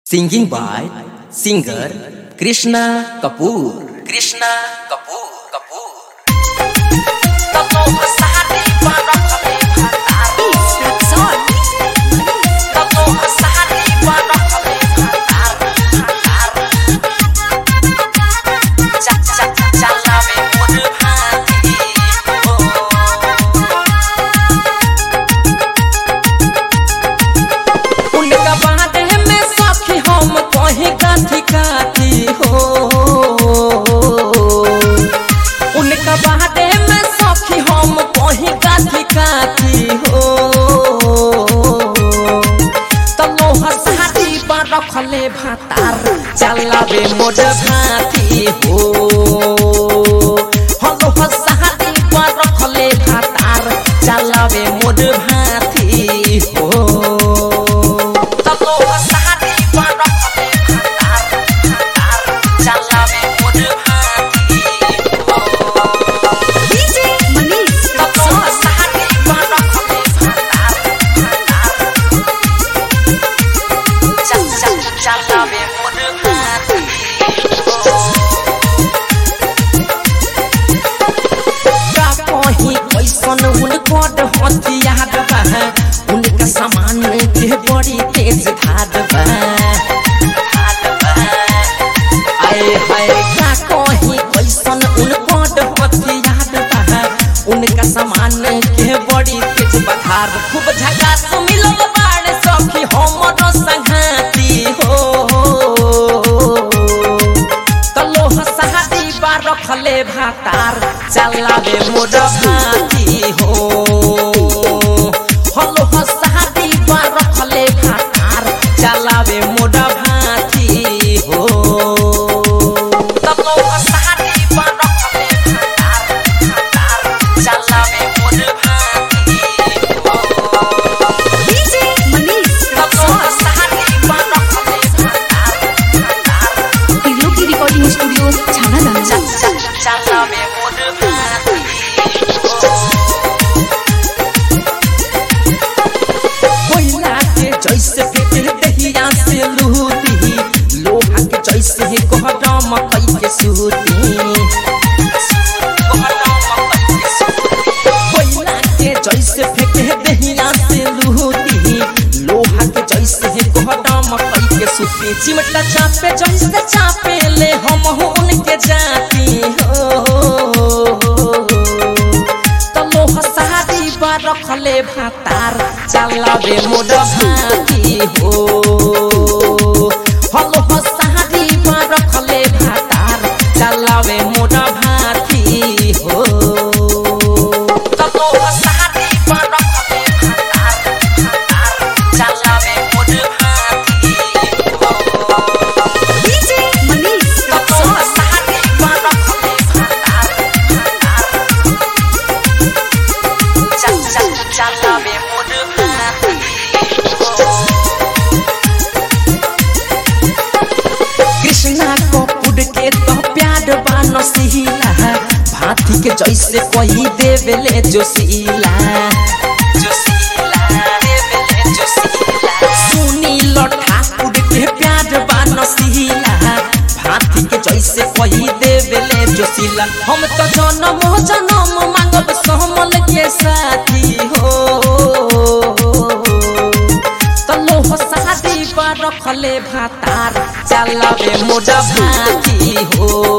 Singing by singer Krishna Kapoor. Krishna Kapoor. Kapoor. उनका बाटे में सखी हम कहीं काथी काथी हो उनका बाटे में सखी हम कहीं काथी काथी हो तो लोहा साथी पर रखले भातार चलावे मोर भाती हो हो लोहा साथी पर रखले भातार चलावे मोर भाती हो तलो हसारी पर रखले भातार भातार चलावे मोर भाती हो DJ Manish तलो हसारी पर रखले भातार भातार चल चल चलावे मोर भाती का कहीं कैसन उनकर हथियार बा उनका सामान के बड़ी तेज धार बा आए हाय का कहीं कैसन उनकर हथियार बा उनका सामान के बड़ी तेज बधार खूब झकास मिलल बाड़ सखी हमरो संघाती हो कलो हसादी बार रखले भातार चलावे मोर भाती हो हलो हसादी बार रखले भातार चलावे मोर भाती हो कलो हसादी बार रखले भातार भातार चलावे मोर भाती हो DJ Manish कलो हसादी बार रखले भातार भातार Pillow की recording studio छाना दाना चल चल चलावे मोर भाती कोयला के जैसे फेंके दहिया से लूटी लोहा के जैसे ही कोहरा मकई के सूती कोयला के जैसे फेंके दहिया से लूटी लोहा के जैसे ही कोहरा मकई के सूती चिमटा चापे जैसे चापे ले हम हो उनके जाती हो तलो हसारी बा रखले भातार चलावे मोर भाती हो हलो हसारी बा रखले भातार चलावे मोर भाती हो तलो हसारी बा रखले भातार भातार चलावे मोर भाती हो DJ Manish तलो हसारी बा रखले भातार भातार चल चल चलावे मोर भाती कृष्णा को पुड के तो प्यार बानो सिहिला भाती के जैसे कोई देवेले जोशीला जोशीला देवेले जोशीला सुनी लो ठाकुर के प्यार बानो सिहिला भाती के जैसे कोई देवेले जोशीला हम तो जन्म जन्म मांगब सहमल के साथी हो तलो हसादी पर रखले भातार चलावे मोर भाती हो